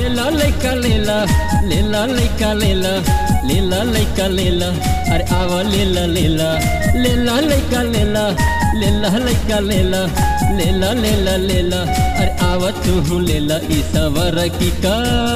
लेला लैका लेला लेला लैका लेला लेला लैका लेला अरे आवा लेला लेला लेला लैका लेला लेला लैका लेला लेला लेला लेला अरे आवा तू लेला ई सवर की का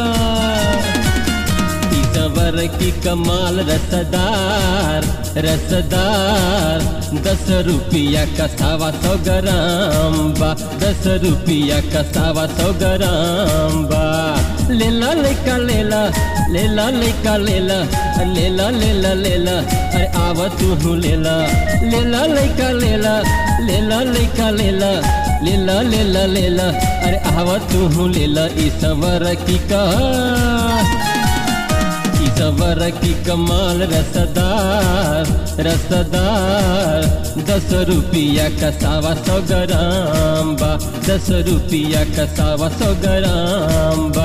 ई सवर की कमाल रसदार रसदार दस रुपया का सावा सौ ग्राम बा दस रुपया का सावा सौ ग्राम बा लेला लेका लेला लेला लेका लेला लेला लेला लेला अरे आवा तू लेला लेला लेका लेला लेला लेका लेला लेला लेला लेला अरे आवा तू लेला ई सवर की का ई सवर की कमाल रसदार रसदार दस रुपया का सावा सौ ग्राम बा दस रुपया का सावा सौ ग्राम बा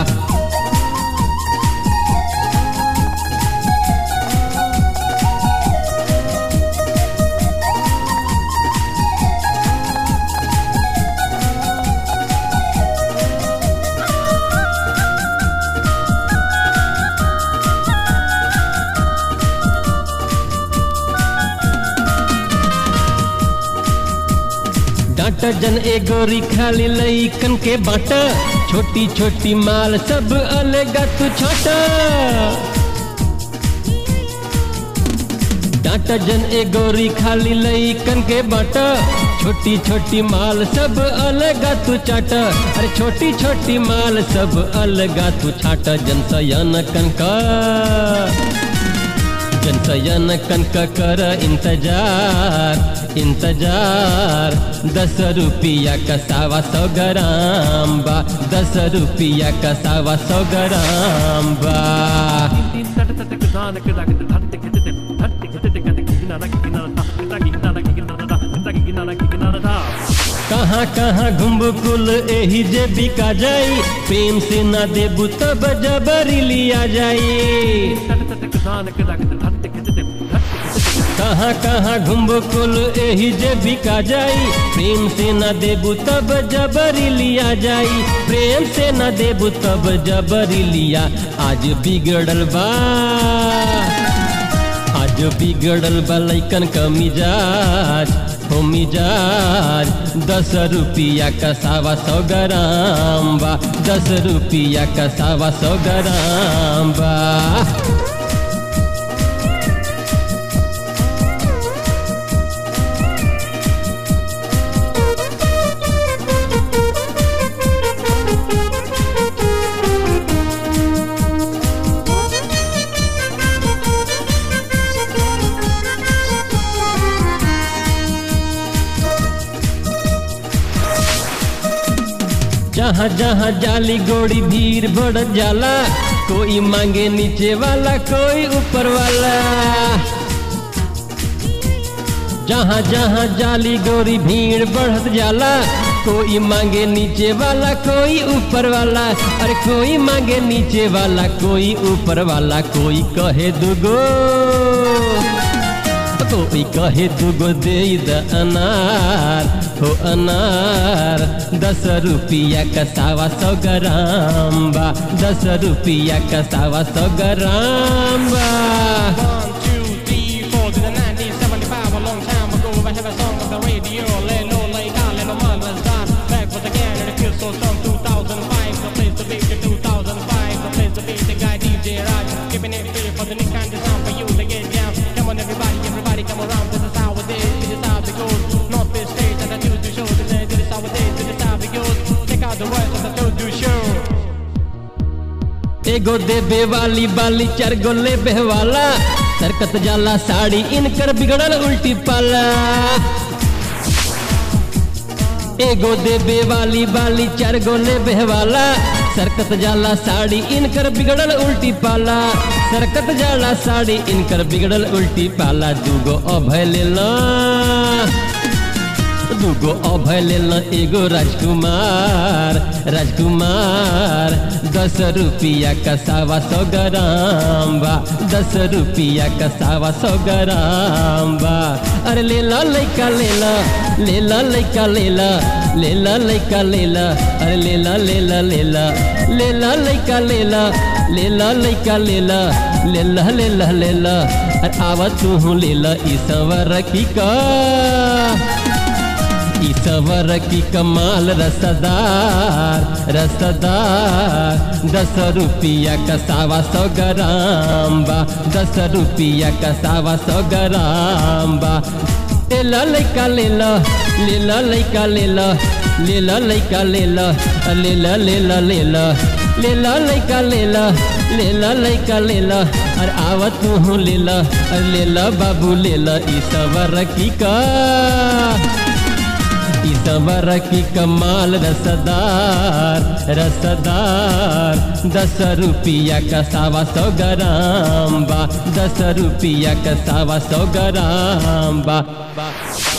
डांट जन ए गोरी खाली लईकन के बाट छोटी छोटी माल सब अलग तू छोट डांट जन ए गोरी खाली लईकन के बाट छोटी छोटी माल सब अलग तू चाट अरे छोटी छोटी माल सब अलग तू छाट जन सयन कनका जनसयन कनक कर इंतजार इंतजार दस रुपया का सावा सौ ग्राम बा दस रुपया का सावा सौ ग्राम बा कहाँ कहाँ घुम्बु कुल एही जे बिका जाई प्रेम से ना देबू तब जबरी लिया जाई कहाँ कहाँ घुम्बो कुल एही जे बिका जाई प्रेम से न देबू तब जबरी लिया जाई प्रेम से न देबू तब जबरी लिया आज बिगड़ल बा आज बिगड़ल बा लैकन का मिजाज हो मिजाज दस रुपया का सावा सौ ग्राम बा दस रुपया का सावा सौ ग्राम बा जहाँ जहाँ जाली गोड़ी भीड़ बढ़ जाला कोई मांगे नीचे वाला कोई ऊपर वाला जहाँ जहाँ जाली गोरी भीड़ बढ़त जाला कोई मांगे नीचे वाला कोई ऊपर वाला अरे कोई मांगे नीचे वाला कोई ऊपर वाला कोई कहे दुगो कोई कहे दुगो दे द अनार हो अनार दस रुपया का सावा सौ ग्राम बा दस रुपया का सावा सौ ग्राम बा One, two, three, four to the 1975, a long time ago. I have a song on the radio, lay low, lay down, let no man was done. Back once again, and it feels so strong. 2005, the place to be, the 2005, the place to be. The guy DJ Raj, keeping it free for the new kind of sound for you to get down. Come on, everybody, everybody, come around. This is how it is, this is how it goes. North Beach stage, and I do the show today. This is how it is, this is how it goes. Check out the words of the Toad Do Show. एगो देबे वाली बाली चार गो लेबे वाला सरकत जाला साड़ी इनकर बिगड़ल उल्टी पाला एगो देबे वाली बाली चार गो लेबे वाला सरकत जाला साड़ी इनकर बिगड़ल उल्टी पाला सरकत जाला साड़ी इनकर बिगड़ल उल्टी पाला दूगो अभय लेला दूगो अभय लेला एगो राजकुमार राजकुमार दस दस रुपया का सावा सौ ग्राम बा दस रुपया का सावा सौ ग्राम बा अरे ले ला लैका ले ला ले ला लैका ले ला ले ला लैका ले ला अरे ले ला ले ला ले ला ले ला लैका ले ला ले ला लैका ले ला ले ला ले ला ले ला अरे आवा तू ले ला ई सवर की का ई सवर की कमाल रसदार रसदार दस रुपया का सावा सौ ग्राम बा दस रुपया का सावा सौ ग्राम बा ले ला लैका ले ला ले ला लैका ले ला ले ला लैका ले ला ले ला ले ला ले ला ले ला लैका ले ला ले ला लैका ले ला अरे आवा तू ले ला अरे ले ला बाबू ले ला ई सवर की का सबर की कमाल रसदार रसदार दस रुपया का सावा सौ ग्राम बा दस रुपया का सावा सौ ग्राम बा, बा।